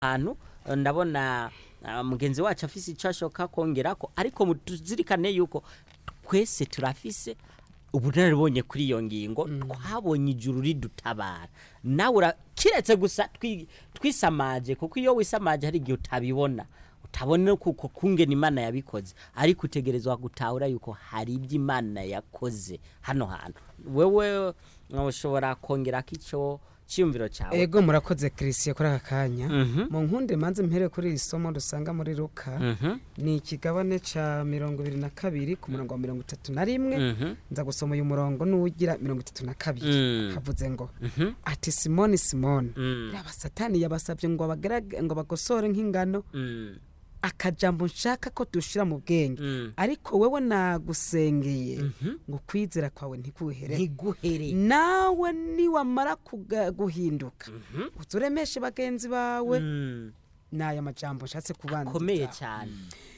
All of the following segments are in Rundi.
hantu eh, ndabona ah, mugenzi wacu afise icyo ashoka kongerako ariko mu- tuzirikane yuko twese turafise ubunararibonye kuri iyo ngingo twabonye ijuru ridutabara nawe ura- kiretse gusa twi- twisamaje kuko iyo wisamaje hari igihe utabibona utabona kuko kungena imana yabikoze ariko utegerezwa gutahura yuko hari ibyo imana yakoze hano hantu wewe uh, ushobora kongerako icyo cyiyumviro cyawe ego murakoze christian kuri aka kanya Mhm. mu nkunde manze mpere kuri iri somo dusanga muri luka Mhm. ni ikigabane ca mirongo ibiri na kabiri ku murongo wa mirongo itatu na rimwe Mhm. nza gusoma uyu murongo n'uwugira mirongo itatu na kabiri Mm. havuze ngo Mhm. ati simoni simoni Mm. raba satani yabasabye ngo bagerage ngo bagosore nk'ingano Mm. akajambo nshaka ko dushira mu bwenge Mm. ariko wewe nagusengeye ngo kwizera kwawe ntikuhere ntiguhere nawe niwamara kuga- guhinduka uzuremeshe bagenzi bawe Mm. n'aya majambo nshatse komeye kubanza cyane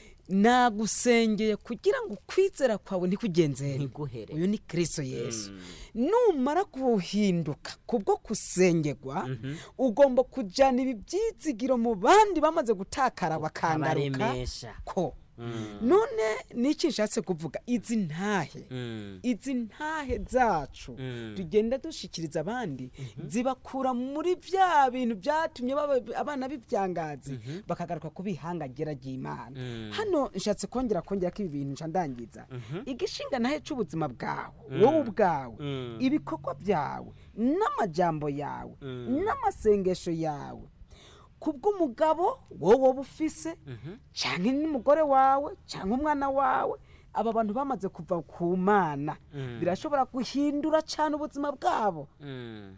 nagusengeye kugira ngo ukwizera kwawe ntikugenzere ntiguhere uyu ni kristo yesu numara guhinduka kubwo kusengerwa ugomba kujyana ibi byizigiro mu bandi bamaze gutakara bakangaruka abaremesha ko Mm. none niki nshatse kuvuga izi ntahe Mm. izi ntahe zacu Mm. tugenda dushikiriza abandi zibakura muri bya bintu byatumye baba- abana b'ibyangazi bakagaruka ku bihangagera ry'imana Mm. hano nshatse kongera kongera ko ibi bintu nca ndangiza igishinga nahe c'ubuzima bwawe wowe ubwawe Mm. ibikorwa byawe n'amajambo yawe n'amasengesho yawe kubw'umugabo wowe wowe ufise cyangwa n'umugore wawe cyangwa umwana wawe aba bantu bamaze kuva ku mana birashobora guhindura cyane ubuzima bwabo Mm.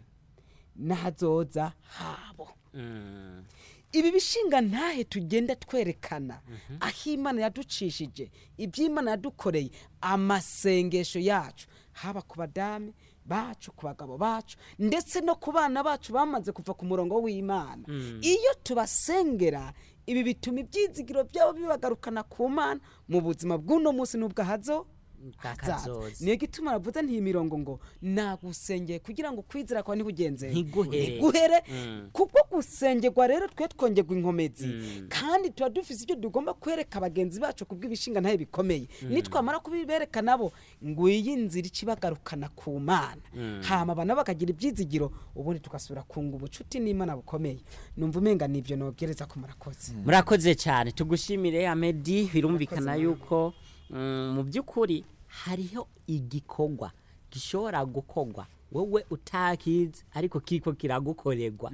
n'ahazoza habo Mm. ibi bishinga ntahe tugenda twerekana aho imana yaducishije iby'imana yadukoreye amasengesho yacu haba ku badame bacu ku bagabo bacu ndetse no ku bana bacu bamaze kuva ku murongo w'imana iyo tubasengera ibi bituma ibyizigiro byabo bibagarukana ku mana mu buzima bw'uno munsi n'ubwahazo Bw'akazoza. niyo gituma navuze ntiyi mirongo ngo nagusengeye kugira ngo kwizera kwawe ntikugenze Ntiguhere. ntiguhere Mm. kubwo gusengerwa rero twe twongerwa inkomezi kandi tuba dufite ibyo tugomba kwereka bagenzi bacu kubw'ibishinga ntayo bikomeye nitwamara kubibereka nabo ngo iyi nzira ikibagarukana ku mana hama abana bakagira ibyizigiro ubundi tugasubira kunga ubucuti n'imana bukomeye numva umenga nibyo nogereza ko murakoze murakoze cyane tugushimire amedi birumvikana yuko mm, mu by'ukuri hariho igikorwa gishobora gukorwa wowe utakizi ariko kiriko kiragukorerwa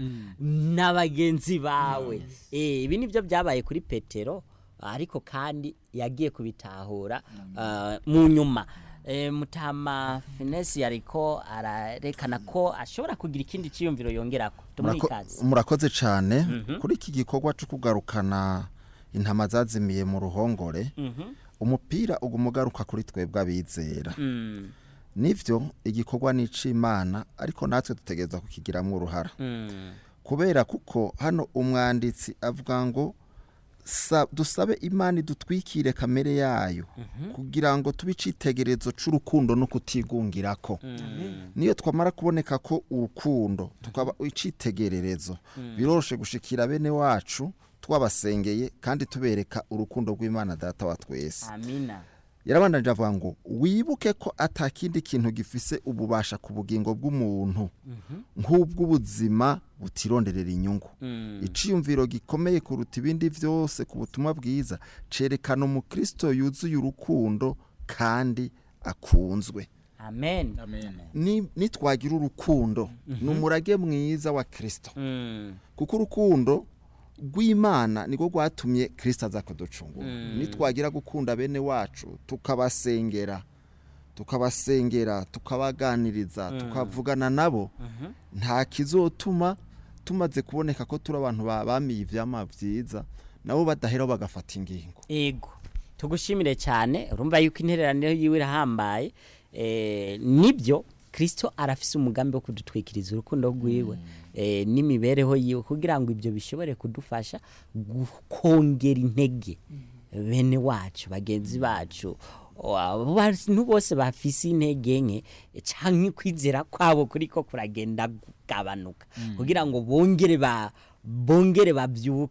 na bagenzi bawe Eh, ibi nibyo byabaye kuri petero ariko kandi yagiye kubitahura ah, mu nyuma Eh, mutama finesi yariko ararekana ko ashobora kugira ikindi cyiyumviro yongerako tumuhe Murako- ikaze murakoze cyane kuri iki gikorwa cyo kugarukana intama zazimiye mu ruhongore umupira uguma ugaruka kuri twebwe abizera Mm, nivyo igikorwa ni ic'imana ariko natwe dutegereza kukigiramwo uruhara mm. kubera kuko hano umwanditsi avuga ngo sa- dusabe imana idutwikire kamere yayo kugira ngo tube icitegererezo c'urukundo no kutigungirako niyo twamara kuboneka ko urukundo tukaba icitegererezo biroroshe gushikira bene wacu twabasengeye kandi tubereka urukundo rw'imana data wa twese amina yarabandanije avuga ngo wibuke ko atakindi kintu gifise ububasha ku bugingo bw'umuntu nk'ubw'ubuzima butironderera inyungu iciyumviro gikomeye kuruta ibindi byose ku butumwa bwiza cerekana umukristo yuzuye urukundo kandi akunzwe amen Ni- nitwagira urukundo ni umurage mwiza wa kristo Mm, kuko urukundo rw'imana niko rwatumye kirisita aza kuducungura nitwagira gukunda bene wacu tukabasengera tukabasengera tukabaganiriza tukavugana nabo nta kizotuma tumaze kuboneka ko turi abantu ba- bamiye ivyama byiza nabo badaheraho bagafata ingingo ego tugushimire cyane urumva yuko intererano yiwe irahambaye eh, nibyo kirisito arafise umugambi wo kudutwikiriza urukundo rwiwe eh, n'imibereho yiwe kugira ngo ibyo bishobore kudufasha gu- kongera intege bene wacu bagenzi bacu o- abo bantu bose bafise intege nke canke kwizera kwabo kuriko kuragenda kugabanuka kugira ngo bongere ba bongere babyuke